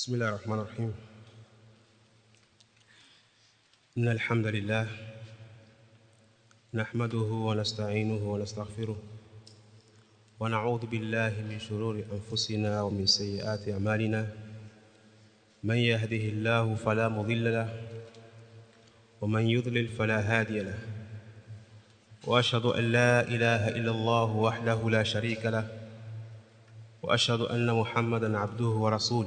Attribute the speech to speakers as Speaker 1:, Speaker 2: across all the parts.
Speaker 1: بسم الله الرحمن الرحيم إن الحمد لله نحمده ونستعينه ونستغفره ونعوذ بالله من شرور أنفسنا ومن سيئات أعمالنا من يهده الله فلا مضل له ومن يضلل فلا هادي له وأشهد أن لا إله إلا الله وحده لا شريك له وأشهد أن محمدا عبده ورسوله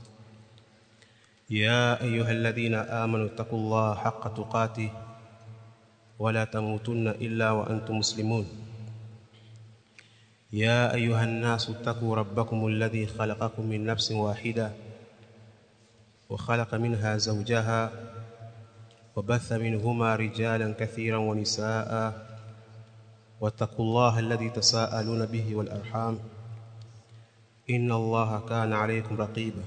Speaker 1: يا أيها الذين آمنوا اتقوا الله حق تقاته ولا تموتن إلا وأنتم مسلمون يا أيها الناس اتقوا ربكم الذي خلقكم من نفس واحدة وخلق منها زوجها وبث منهما رجالا كثيرا ونساء واتقوا الله الذي تساءلون به والأرحام إن الله كان عليكم رقيبا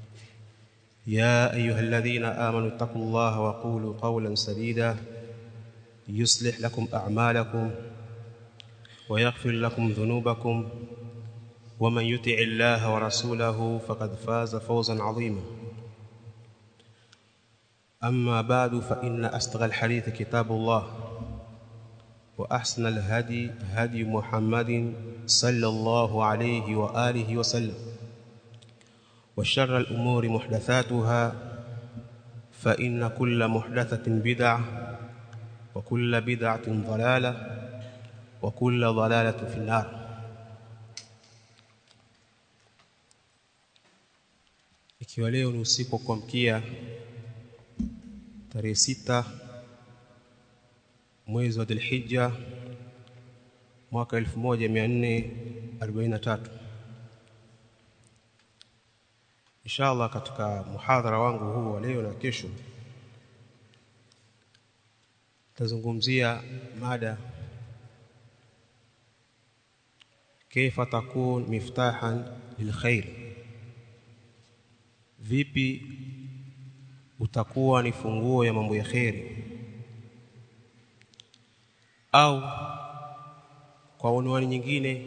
Speaker 1: يا أيها الذين آمنوا اتقوا الله وقولوا قولا سديدا يصلح لكم أعمالكم ويغفر لكم ذنوبكم ومن يطع الله ورسوله فقد فاز فوزا عظيما أما بعد فإن أصدق الحديث كتاب الله وأحسن الهدي هدي محمد صلى الله عليه وآله وسلم وشر الأمور محدثاتها فإن كل محدثة بدعة وكل بدعة ضلالة وكل ضلالة في النار ikiwa leo ni usiku wa kuamkia tarehe sita mwezi wa Dhulhijja mwaka 1443 inshallah katika muhadhara wangu huu wa leo na kesho tazungumzia mada kaifa takun miftahan lilkhair vipi utakuwa ni funguo ya mambo ya kheri au kwa unwani nyingine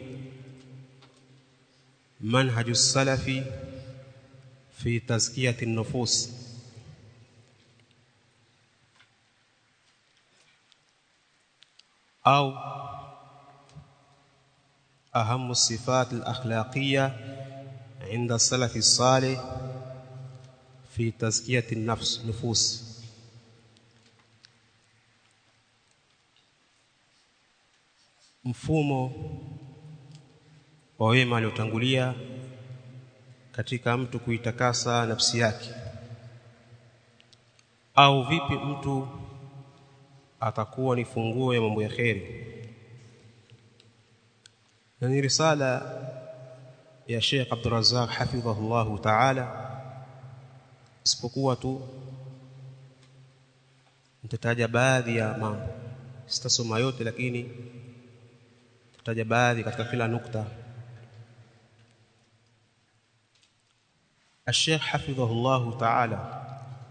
Speaker 1: manhaju salafi fi tazkiyati nufus au أهم الصفات الأخلاقية عند السلف الصالح في تزكية النفس نفوس mfumo wa wema aliotangulia katika mtu kuitakasa nafsi yake au vipi mtu atakuwa ni funguo ya mambo ya kheri na ni risala ya Sheikh Abdul Razzaq hafidhahullah ta'ala isipokuwa tu nitataja baadhi ya mambo sitasoma yote lakini tutaja baadhi katika kila nukta Sheikh hafidhahullah ta'ala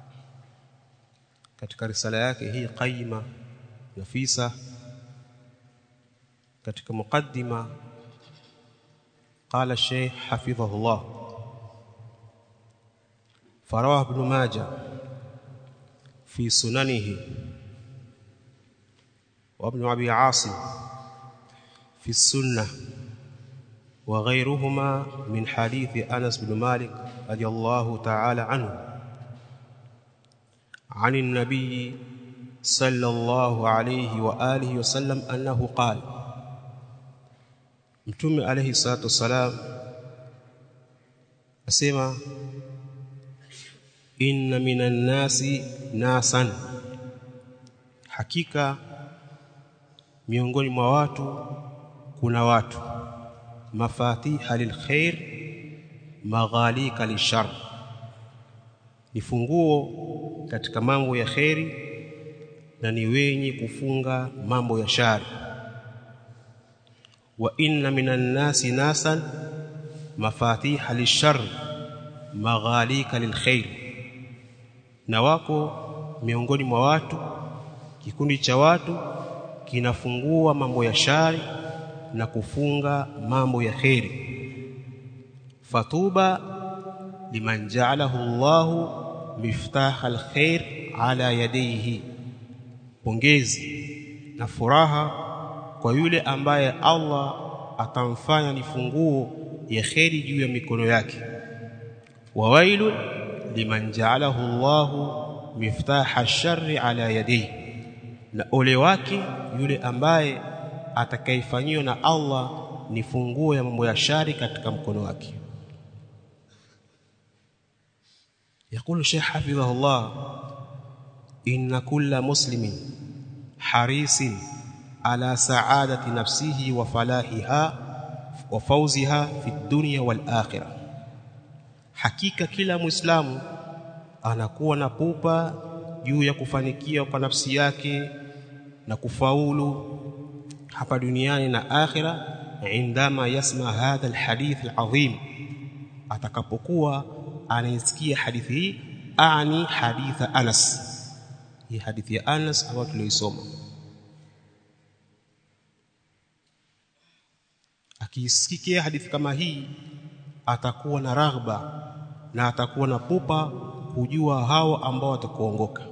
Speaker 1: katika risala yake hii qaima nafisa katika mukaddima قال الشيخ حفظه الله فرواه ابن ماجه في سننه وابن ابي عاصم في السنه وغيرهما من حديث انس بن مالك رضي الله تعالى عنه عن النبي صلى الله عليه واله وسلم انه قال mtume alayhi salatu wasalam asema inna minan nasi nasan hakika miongoni mwa watu kuna watu mafatiha lilkhair maghalika lishar ni funguo katika mambo ya kheri na ni wenye kufunga mambo ya shari wa inna minan nasi nasan mafatiha lishar maghalika lilkhair na wako miongoni mwa watu kikundi cha watu kinafungua mambo ya shari na kufunga mambo ya kheri fatuba liman ja'alahu Allahu miftah alkhair ala yadayhi pongezi na furaha kwa yule ambaye Allah atamfanya ni funguo ya kheri juu ya mikono yake wa wailu liman ja'alahu Allahu miftaha ash-sharri ala yadayhi na ole wake yule ambaye atakayefanyiwa na Allah ni funguo ya mambo ya shari katika mkono wake يقول الشيخ حفظه الله إن كل مسلم حريص على سعادة نفسه وفلاحها وفوزها في الدنيا والآخرة hakika kila muislamu anakuwa na pupa juu ya kufanikiwa kwa nafsi yake na kufaulu hapa duniani na akhira indama yasma hadha alhadith alazim atakapokuwa anaisikia hadithi hii ani haditha Anas hii hadithi ya Anas ambayo tuliisoma akisikia hadithi kama hii atakuwa na raghba na atakuwa na pupa kujua hao ambao watakuongoka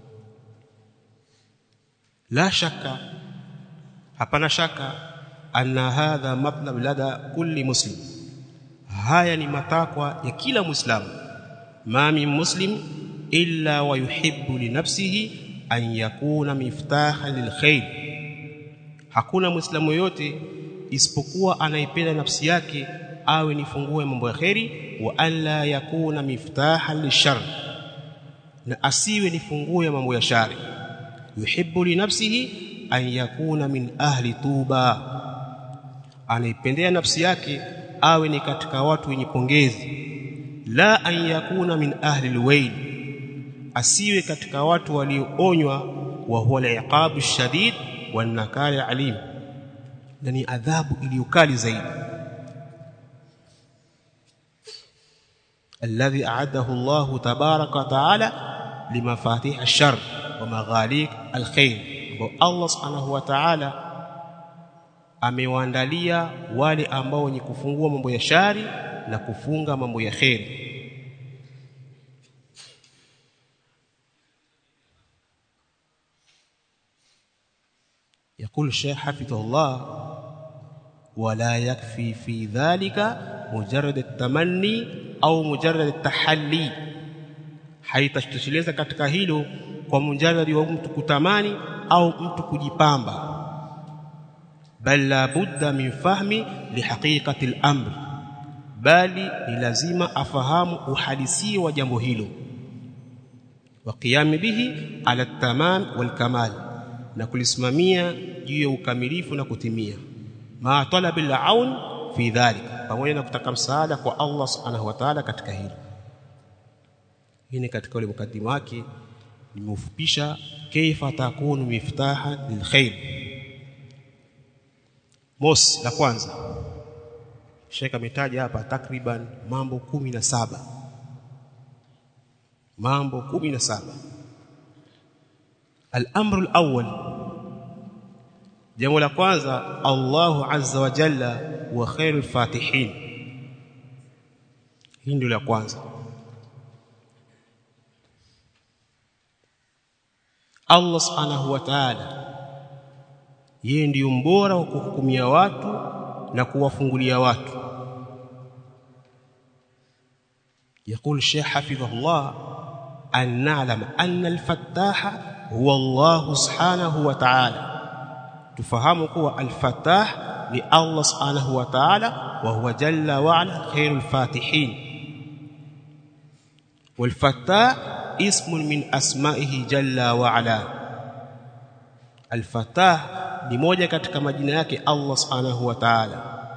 Speaker 1: la shaka hapana shaka anna hadha matlab lada kulli muslim haya ni matakwa ya kila muislamu ma min muslim illa wa yuhibbu li nafsihi an yakuna miftaha lilkhair hakuna muislamu yote isipokuwa anaipenda nafsi yake awe ni funguo ya mambo ya kheri wa alla yakuna miftaha lishar na asiwe ni funguo ya mambo ya shari yuhibbu li nafsihi an yakuna min ahli tuba anaipendea nafsi yake awe ni katika watu wenye pongezi la an yakuna min ahli alwayl asiwe katika watu walioonywa wa huwa al-iqabu shadid wan nakal alim na ni adhabu iliyokali zaidi الذي أعده الله تبارك وتعالى لمفاتيح الشر ومغاليق الخير الله سبحانه وتعالى amewaandalia wale ambao wenye kufungua mambo ya shari na kufunga mambo ya kheri يقول الشيخ حفظه الله ولا يكفي في ذلك مجرد التمني au mujarrad at-tahalli haitashtosheleza katika hilo kwa mujarradi wa mtu kutamani au mtu kujipamba bal la budda min fahmi lihaqiqati al-amr bali ni lazima afahamu uhalisia wa jambo hilo wa qiyam bihi ala tamam wal kamal na kulisimamia juu ya ukamilifu na kutimia ma talab al-aun fi dhalika pamoja na kutaka msaada kwa Allah subhanahu wa ta'ala katika hilo hii ni katika ule mkaddimu wake nimeufupisha kaifa takunu miftaha lilkhair mos la kwanza Sheikh ametaja hapa takriban mambo kumi na saba mambo kumi na saba al-amru al-awwal jambo la kwanza Allahu azza wa jalla wa khairul fatihin hii ndio la kwanza Allah subhanahu wa ta'ala yeye ndiyo mbora wa kuhukumia watu na kuwafungulia watu يقول الشيخ حفظه الله أن نعلم أن الفتاح هو الله سبحانه وتعالى تفهم هو الفتاح لله سبحانه وتعالى وهو جل وعلا خير الفاتحين والفتاح اسم من أسمائه جل وعلا الفتاح ni moja katika majina yake Allah Subhanahu wa Ta'ala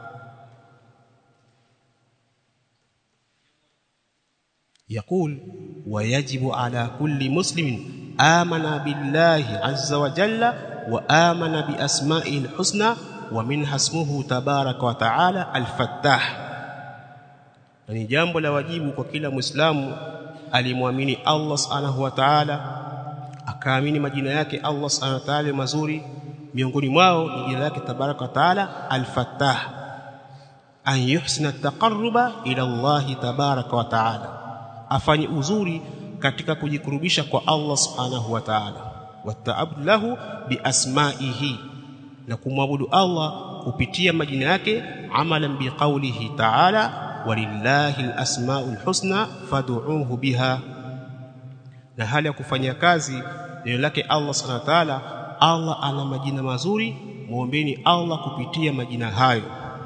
Speaker 1: يقول ويجب على كل مسلم آمن بالله عز وجل وآمن بأسمائه الحسنى ومنها اسمه تبارك وتعالى الفتاح ni jambo la wajibu kwa kila muislamu alimwamini Allah subhanahu wa ta'ala akaamini majina yake Allah subhanahu wa ta'ala mazuri miongoni mwao ni jina lake tabaraka wa taala al-fattah an yuhsina taqarruba ila Allah tabaraka wa taala afanye uzuri katika kujikurubisha kwa Allah subhanahu wa ta'ala wataabud lahu biasmaihi na kumwabudu Allah kupitia majina yake amalan biqaulihi ta'ala walillahi alasmaul husna fad'uuhu biha na hali ya kufanya kazi neno lake Allah subhanahu wa ta'ala Allah ana majina mazuri muombeni Allah kupitia majina hayo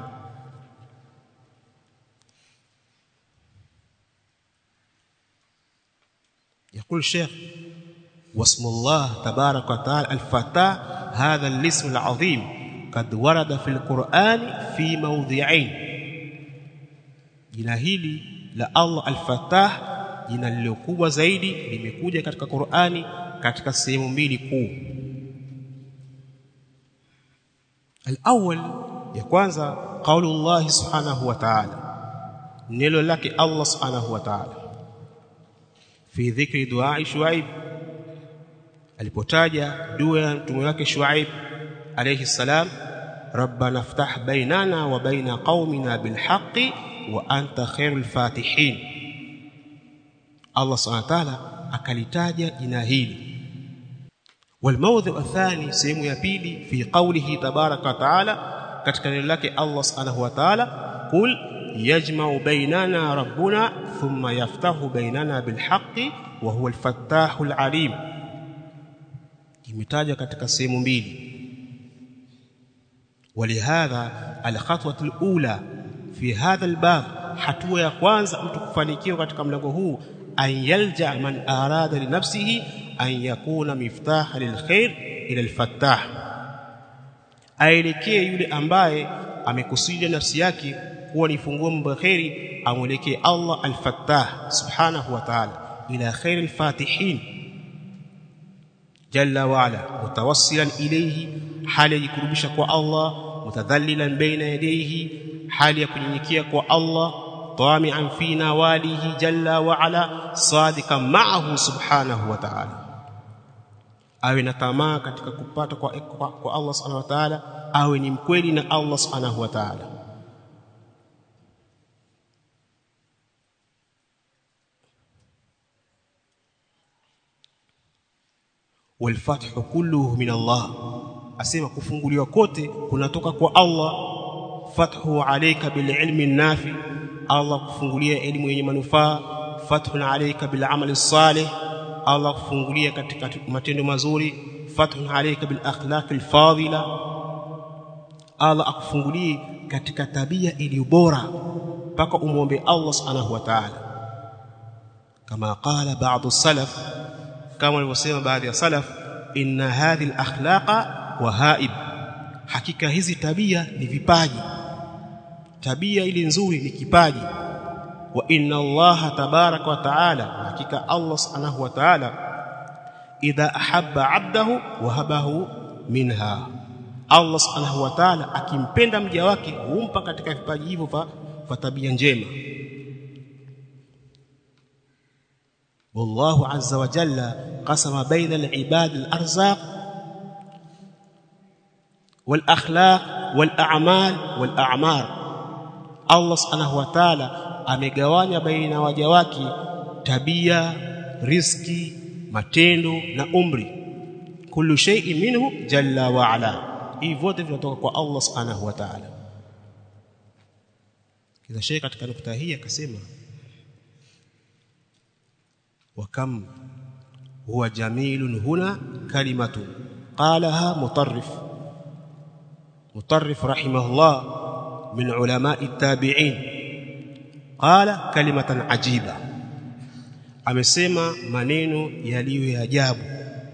Speaker 1: يقول الشيخ واسم الله تبارك وتعالى الفتاح هذا الاسم العظيم قد ورد في القرآن في موضعين jina hili la Allah al-Fattah jina lililokubwa zaidi limekuja katika Qur'ani katika sehemu mbili kuu al-awwal ya kwanza qaulullah subhanahu wa ta'ala neno lake Allah subhanahu wa ta'ala fi dhikri du'a Shuaib alipotaja dua ya mtume wake Shuaib alayhi salam rabbana iftah bainana wa baina qaumina bilhaqqi wa anta khairul fatihin Allah subhanahu wa ta'ala akalitaja jina hili والموضع الثاني sehemu ya pili fi qawlihi tabaraka wa taala katika neno lake Allah subhanahu wa ta'ala qul yajma'u bainana rabbuna thumma yaftahu bainana bilhaqqi wa huwa alfattahul alim imetajwa katika sehemu mbili ولهذا الخطوه الاولى في هذا الباب hatua ya kwanza mtu kufanikiwa katika mlango huu an yalja man arada li nafsihi an yakuna miftaha lilkhair ila alfattah aelekee yule ambaye amekusudia nafsi yake kuwa ni funguo mambo khairi amwelekee Allah alfattah subhanahu wa ta'ala ila khair alfatihin jalla wa ala mutawassilan ilayhi hali yajikurubisha kwa Allah mutadhallilan baina yadayhi hali ya kunyenyekea kwa Allah tami'an fi nawalihi jalla wa ala sadiqan ma'ahu subhanahu wa ta'ala awe na tamaa katika kupata kwa, kwa, kwa Allah subhanahu wa ta'ala awe ni mkweli na Allah subhanahu wa ta'ala والفتح كله من الله asema kufunguliwa kote kunatoka kwa Allah fathu alayka bil ilmi nafi Allah kufungulia elimu yenye manufaa fathun alayka bil amali salih Allah kufungulia katika matendo mazuri fathun alayka bil akhlaq al fadila Allah akufungulie katika tabia iliyo bora mpaka umwombe Allah subhanahu wa ta'ala kama qala ba'd salaf kama walivyosema baadhi ya salaf inna hadhihi al akhlaqa wahaib hakika hizi tabia ni vipaji tabia ile nzuri ni kipaji wa inna allaha tabaraka wa taala hakika allah subhanahu wa taala idha ahabba abdahu wahabahu minha allah subhanahu wa taala akimpenda mja wake humpa katika vipaji hivyo vya tabia njema والله عز وجل قسم بين العباد الارزاق والاخلاق والاعمال والاعمار Allah subhanahu wa ta'ala amegawanya baina waja wake tabia riski matendo na umri kullu shay'in minhu jalla wa ala hivi vyote vinatoka kwa Allah subhanahu wa ta'ala kila shay katika nukta hii akasema wa kam huwa jamilun huna kalimatun qalaha mutarrif مطرف رحمه الله من علماء التابعين قال كلمة عجيبة amesema maneno yaliyo ya ajabu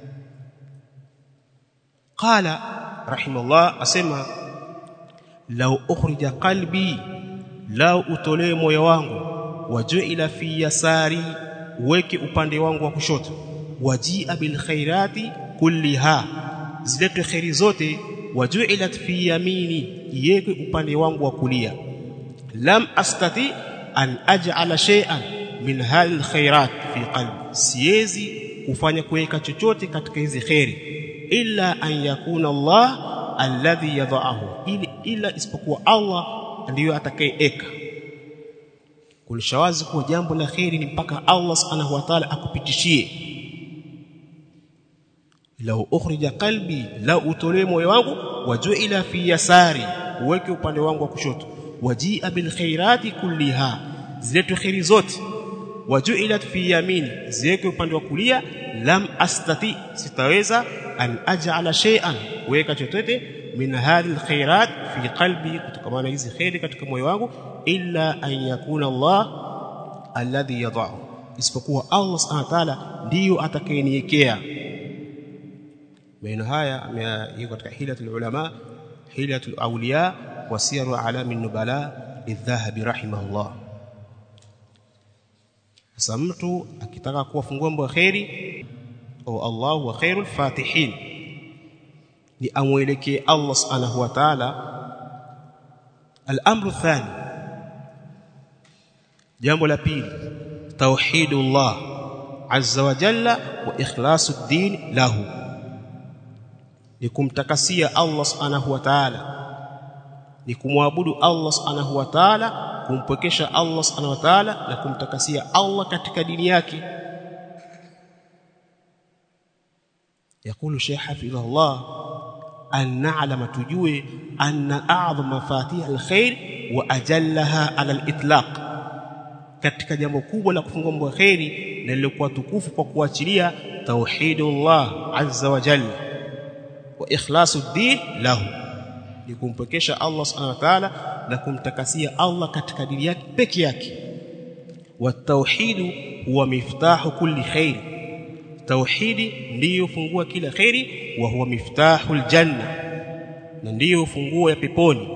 Speaker 1: qala rahimahullah asema law ukhrija qalbi law utolee moyo wangu wajuila fi yasari weke upande wangu wa kushoto wajia bil khairati kulliha zilete khairi zote wajuilat fi yamini yeke upande wangu wa kulia lam astati an aj'ala shay'an min hal khairat fi qalbi siwezi kufanya kuweka chochote katika hizi khairi illa an yakuna Allah alladhi yadhaahu ili ila isipokuwa Allah ndiyo atakayeeka kulishawazi kuwa jambo la kheri ni mpaka Allah subhanahu wa ta'ala akupitishie lau ukhrija qalbi lau utolee moyo wangu wajuila fi yasari uweke upande wangu wa kushoto wajia bil khairati kulliha ziletu khairi zote wajuilat fi yamini ziweke upande wa kulia lam astati sitaweza an aj'ala shay'an weka chochote min hadhihi alkhairat fi qalbi kutokamana hizi khairi katika moyo wangu illa an yakuna Allah alladhi yad'u isipokuwa Allah subhanahu wa ta'ala ndiyo atakayeniwekea maneno haya yako katika hilatul ulama hilatul awliya wa siyaru alamin nubala lidhahabi rahimahullah sasa mtu akitaka kuwafungua mambo ya khairi au Allah wa khairul fatihin ni amwelekee Allah subhanahu wa ta'ala al-amru thani jambo la pili tauhidullah azza wa jalla wa ikhlasu din lahu ni kumtakasia Allah subhanahu wa ta'ala ni kumwabudu Allah subhanahu wa ta'ala kumpwekesha Allah subhanahu wa ta'ala na kumtakasia Allah katika dini yake يقول شيخ حفظه الله أن نعلم تجوي أن أعظم مفاتيح الخير وأجلها على الإطلاق katika jambo kubwa la kufungua mambo ya khairi na lilokuwa tukufu kwa kuachilia tauhidullah azza wa jalla wa ikhlasu din lahu ni kumpekesha Allah subhanahu wa ta'ala na kumtakasia Allah katika dini yake peke yake wa tauhidu huwa miftahu kulli khair tauhidi ndiyo fungua kila khairi wa huwa miftahul janna na ndiyo funguo ya peponi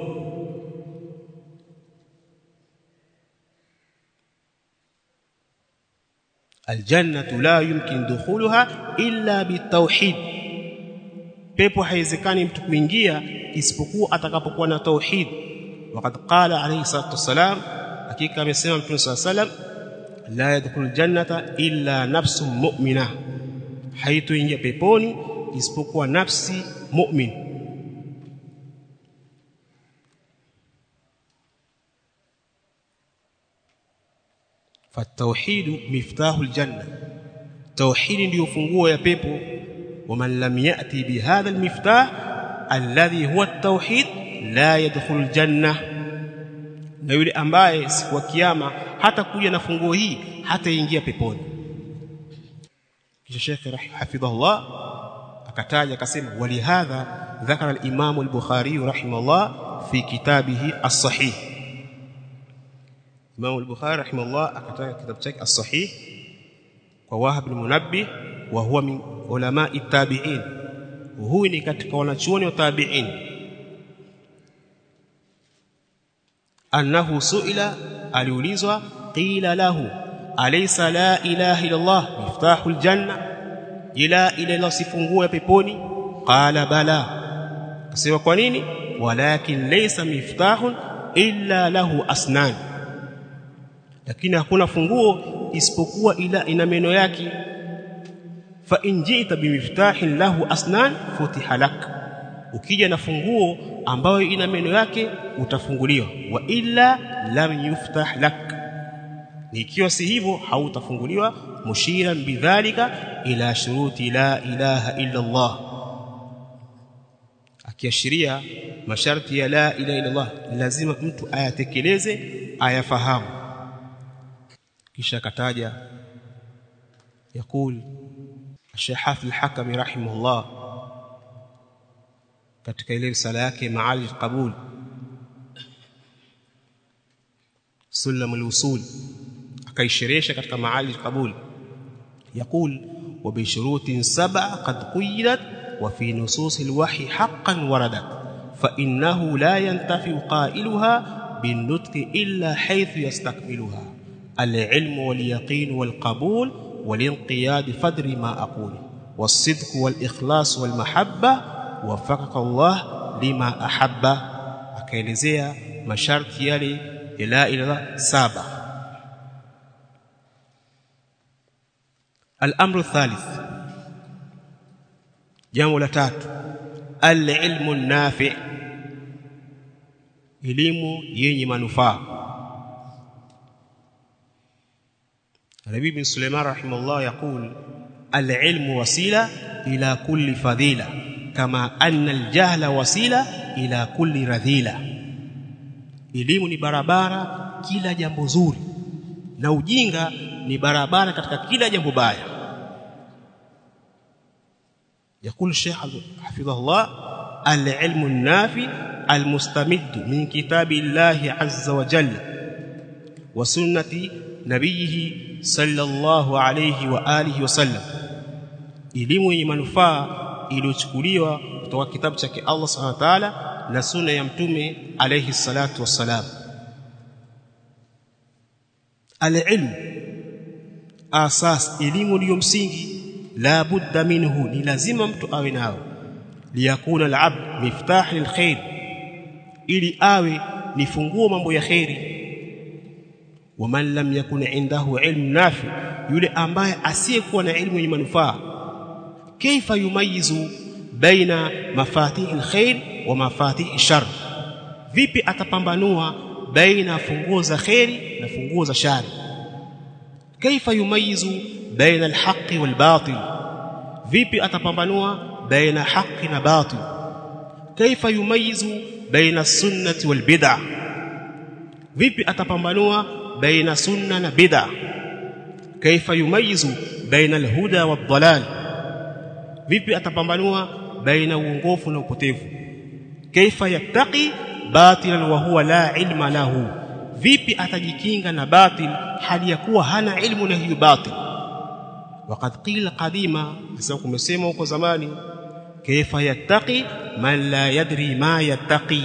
Speaker 1: aljannatu la yumkin dukhuluha illa bitauhid pepo haiwezekani mtu kuingia isipokuwa atakapokuwa na tauhid waqad qala alayhi salatu wasalam hakika amesema mtume sallallahu alayhi wasallam la yadkhulul jannata illa nafsun mu'mina haitoingia peponi isipokuwa nafsi mu'min فالتوحيد مفتاح الجنه توحيد ndio funguo ya pepo ومن لم ياتي بهذا المفتاح الذي هو التوحيد لا يدخل الجنه na yule ambaye siku ya kiyama hata kuja na funguo hii hataingia peponi kisha Sheikh hafidhahullah akataja akasema walihadha dhakara al-Imam al-Bukhari rahimahullah fi kitabihi as-sahih Imam al-Bukhari rahimahullah akataja kitabu chake as-sahih kwa Wahab al-Munabbih wa huwa min ulama at-tabi'in huyu ni katika wanachuoni wa tabi'in annahu suila aliulizwa qila lahu alaysa la ilaha illa Allah miftahul janna ila ila ila sifungue peponi qala bala akasema kwa nini walakin laysa miftahun illa lahu asnan lakini hakuna funguo isipokuwa ila ina meno yake fa in ji'ta bimiftahin lahu asnan futiha lak ukija na funguo ambayo ina meno yake utafunguliwa wa illa lam yuftah lak ikiwa si hivyo hautafunguliwa mushiran bidhalika ila shuruti la ilaha illa Allah akiashiria masharti ya la ilaha illa Allah lazima mtu ayatekeleze ayafahamu kisha kataja yakul Sheikh Hafidh al-Hakami rahimahullah katika ile risala yake Ma'ali al-Qabul Sulam al-Usul akaisherehesha katika Ma'ali al-Qabul يقول وبشروط سبع قد قيدت وفي نصوص الوحي حقا وردت فإنه لا ينتفع قائلها بالنطق إلا حيث يستكملها العلم واليقين والقبول والانقياد فدر ما أقول والصدق والإخلاص والمحبة وفقك الله لما أحب akaelezea masharti yale ya la ilaha saba الامر الثالث jambo la tatu al-ilmu nafi' elimu yenye manufaa Nabii bin Sulaiman rahimahullah yaqul al-ilmu wasila ila kulli fadila kama anna al-jahla wasila ila kulli radhila elimu ni barabara kila jambo zuri na ujinga ni barabara katika kila jambo baya يقول الشيخ حفظه الله العلم النافع المستمد من كتاب الله عز وجل وسنة نبيه صلى الله عليه وآله وسلم elimu yenye manufaa iliyochukuliwa kutoka kitabu chake Allah Subhanahu wa ta'ala na sunna ya mtume alayhi salatu wassalam alilm asas elimu ndiyo msingi la budda minhu ni lazima mtu awe nao liyakuna alabd miftah lilkhair ili awe ni funguo mambo ya khairi waman lam yakun indahu ilmu nafi yule ambaye asiyekuwa na ilmu yenye manufaa kaifa yumayizu baina mafatih alkhair wa mafatih shar vipi atapambanua baina funguo za khairi na funguo za shari kaifa yumayizu baina alhaqi walbatil vipi atapambanua baina haqi na batil kaifa yumayizu baina sunnati walbid'ah vipi atapambanua baina sunna na bid'ah kaifa yumayizu baina alhuda wadhalal vipi atapambanua baina uongofu na upotevu kaifa yattaqi batilan wa huwa la ilma lahu vipi atajikinga na batil hali ya kuwa hana ilmu na hiyo batil waqad qila qadima sasa kumesema huko zamani kaifa yattaqi man la yadri ma yattaqi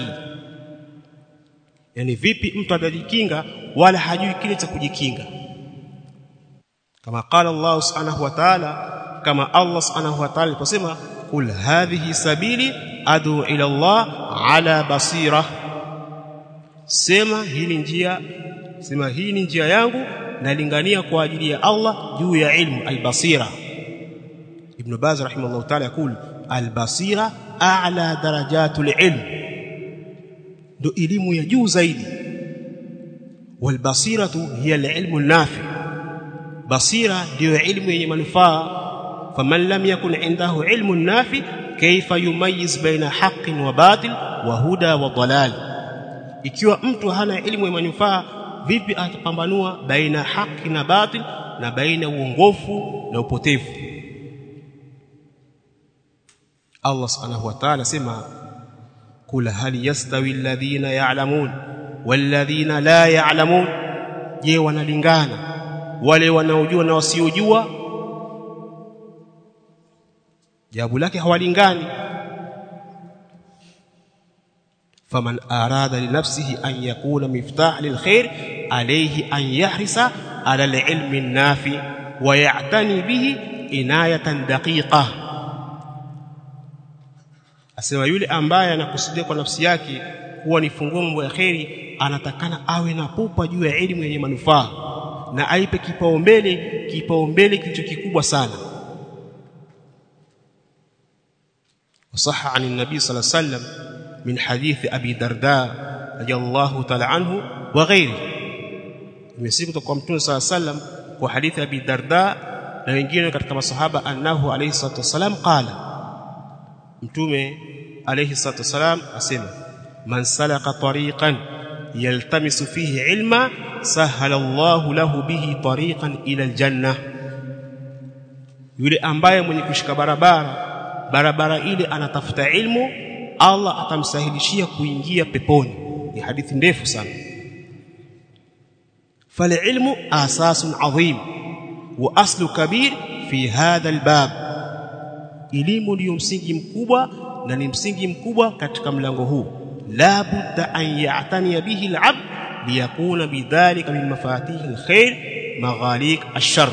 Speaker 1: yani vipi mtu atajikinga wala hajui kile cha kujikinga kama qala Allah subhanahu wa ta'ala kama Allah subhanahu wa ta'ala aliposema kul hadhihi sabili adu ila Allah ala basira sema hii ni njia sema hii ni njia yangu nalingania kwa ajili ya Allah juu ya ilmu albasira ibn Baz rahimahullah ta'ala yakul albasira a'la darajatul ilm ndo elimu ya juu zaidi walbasiratu hiya alilmu nafi basira ndio ilmu yenye manufaa faman lam yakun indahu ilmu nafi kaifa yumayiz baina haqqin wa batil wa huda wa dalal ikiwa mtu hana elimu ya manufaa vipi atapambanua baina haki na batil na baina uongofu na upotevu Allah subhanahu wa ta'ala sema kula hal yastawi alladhina ya'lamun walladhina la ya'lamun je wanalingana wale wanaojua na wasiojua jawabu lake hawalingani فمن أراد لنفسه أن يكون مفتاح للخير عليه أن يحرص على العلم النافع ويعتني به عناية دقيقة asema yule ambaye anakusudia kwa nafsi yake kuwa ni funguo mambo ya kheri anatakana awe na pupa juu ya elimu yenye manufaa na aipe kipaumbele kipaumbele kilicho kikubwa sana wasaha ani nabii sallallahu alaihi wasallam من حديث أبي درداء رضي الله تعالى عنه وغيره imesiku kwa mtume صلى الله عليه وسلم kwa hadithi Abi Darda na wengine katika masahaba annahu alayhi salatu wasalam qala mtume alayhi salatu wasalam asema man salaka tariqan yaltamisu fihi ilma sahala Allahu lahu bihi tariqan ila aljanna yule ambaye mwenye kushika barabara barabara ile anatafuta ilmu Allah atamsahilishia kuingia peponi ni hadithi ndefu sana فالعلم اساس عظيم واصل كبير في هذا الباب elimu ndio msingi mkubwa na ni msingi mkubwa katika mlango huu la budda an ya'tani bihi al-'abd liyakuna bidhalika min mafatih al-khair maghaliq ash-shar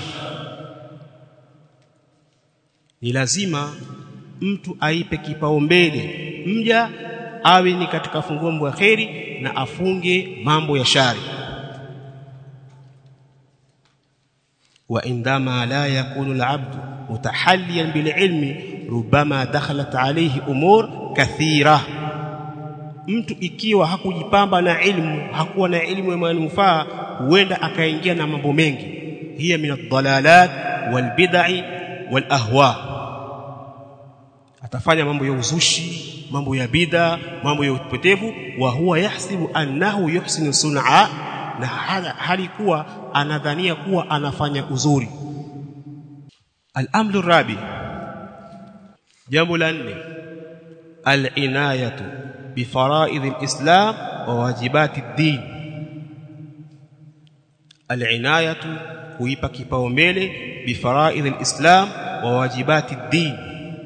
Speaker 1: ni lazima mtu aipe kipaumbele mja awe ni katika funguo mambo ya kheri na afunge mambo ya shari wa indama la yakunu al-abd mutahalliyan bil ilmi rubama dakhalat alayhi umur kathira mtu ikiwa hakujipamba na ilmu hakuwa na ilmu ya manufaa huenda akaingia na mambo mengi hiya min ad-dalalat wal bid'i wal ahwa atafanya mambo ya uzushi mambo ya bid'a mambo ya upotevu wa huwa yahsibu annahu yuhsinu sun'a na hali kuwa anadhania kuwa anafanya uzuri al-amru rabi jambo la nne al-inayatu bi fara'id al-islam wa wajibati ad-din al-inayatu kuipa kipaumbele bi fara'id al-islam wa wajibati ad-din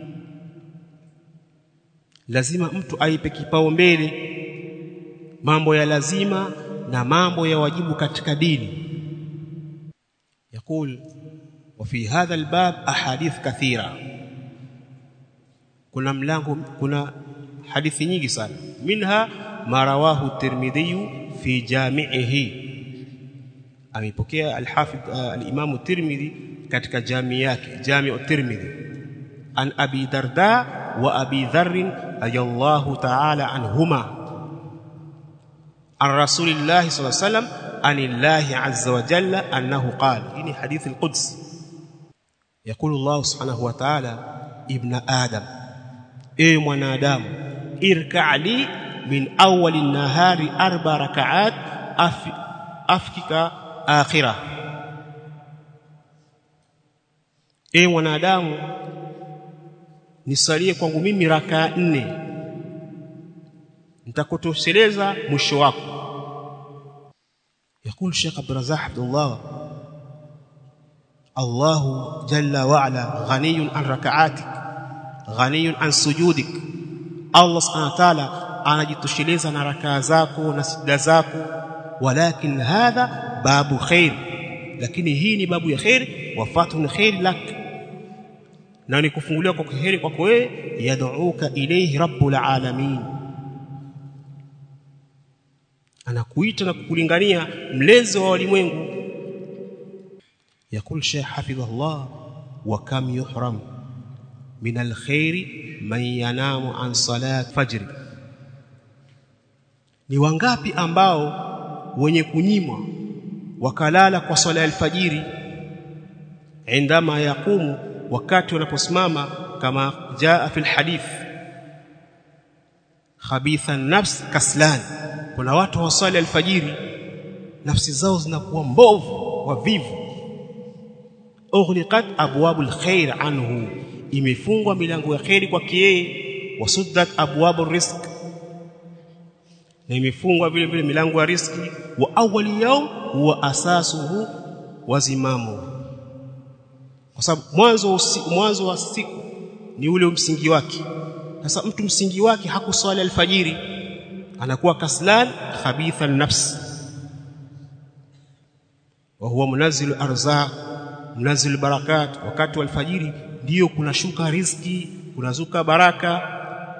Speaker 1: lazima mtu aipe kipaumbele mambo ya lazima na mambo ya wajibu katika dini يقول وفي هذا الباب احاديث كثيره kuna mlango kuna hadithi nyingi sana minha ma rawahu tirmidhi fi jami'ihi amepokea al-hafidh al-imam tirmidhi katika jamii yake jami'u tirmidhi an abi darda wa abi dharr radiyallahu ta'ala anhuma an rasulillahi sallallahu alayhi wasallam anillahi azza wa jalla annahu qala hii hadith al-quds يقول الله سبحانه وتعالى ابن آدم اي mwanadamu irka li min awwal an-nahari arba rak'at afkika akhirah e mwanadamu nisalie kwangu mimi rakaa nne nitakutosheleza mwisho wako يقول الشيخ عبد الرزاق عبد الله الله جل وعلا غني عن ركعاتك غني عن سجودك الله سبحانه وتعالى anajitosheleza na rakaa zako na sijda zako walakin hadha babu khair lakini hii ni babu ya khair wafatun khair lak na ni kufunguliwa kwa khair kwako wewe yad'uka ilayhi rabbul alamin anakuita na kukulingania mlezi wa walimwengu yakul shaykh hafidhahullah wa kam yuhram min alkhair man yanamu an salat fajr ni wangapi ambao wenye kunyimwa wakalala kwa swala ya alfajiri indama yaqumu wakati wanaposimama kama jaa fil hadith khabitha nafs kaslan kuna watu wasali alfajiri nafsi zao zinakuwa mbovu wavivu ughliqat abwabul khair anhu imefungwa milango ya khairi kwake yeye wasuddat abwabur rizq na imefungwa vile vile milango ya riski wa awwali yawm huwa asasuhu wazimamu kwa sababu mwanzo mwanzo wa siku ni ule msingi wake sasa mtu msingi wake hakuswali alfajiri anakuwa kaslan khabitha nafs wa huwa munazzilu arzaq munazzilu barakat wakati wa alfajiri ndio kunashuka riziki kunazuka baraka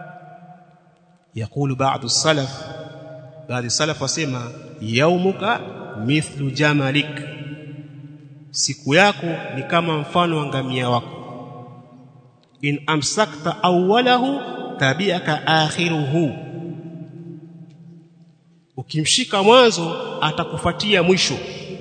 Speaker 1: يقول بعض السلف بعض السلف wasema yaumuka mithlu jamalik siku yako ni kama mfano wa ngamia wako in amsakta awwalahu tabiaka akhiruhu ukimshika mwanzo atakufuatia mwisho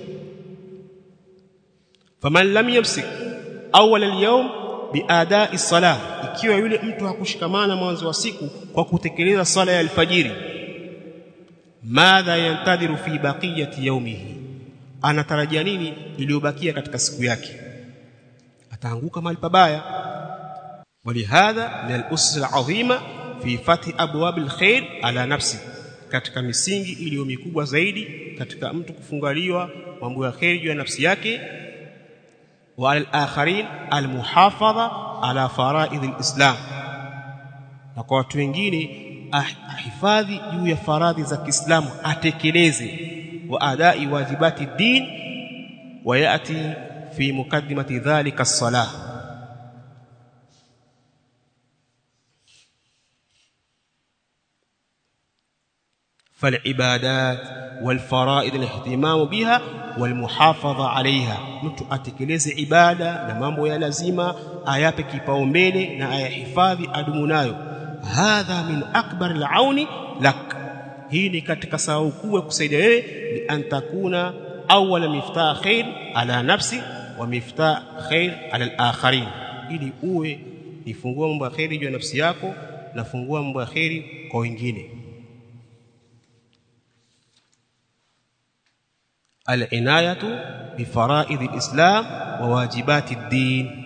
Speaker 1: faman lam yamsik awwal al-yawm biada'i salah ikiwa yule mtu hakushikamana mwanzo wa siku kwa kutekeleza sala ya alfajiri madha yantadhiru fi baqiyati yawmihi anatarajia nini iliyobakia katika siku yake ataanguka mahali pabaya walihadha min al-usus al-azima fi fathi abwab al-khair ala nafsi katika misingi iliyo mikubwa zaidi katika mtu kufungaliwa mambo ya khair juu ya nafsi yake wa al-akharin al-muhafadha ala faraidh al-islam na kwa watu wengine ahifadhi juu ya faradhi za Kiislamu atekeleze wa adai wajibati din wa yati fi mukaddimati dhalika as-salah فالعبادات والفرائض الاهتمام بها والمحافظه عليها mtu atekeleze ibada na mambo ya lazima ayape kipaumbele na ayahifadhi adumu nayo hadha min akbar al-auni lak hii ni katika sababu kubwa kusaidia wewe ni antakuna awwala miftah khair ala nafsi wa miftah khair ala al-akharin ili uwe ni fungua mambo ya khairi juu ya nafsi yako na fungua mambo ya khairi kwa wengine al-inayatu bi fara'id al-islam wa wajibati ad-din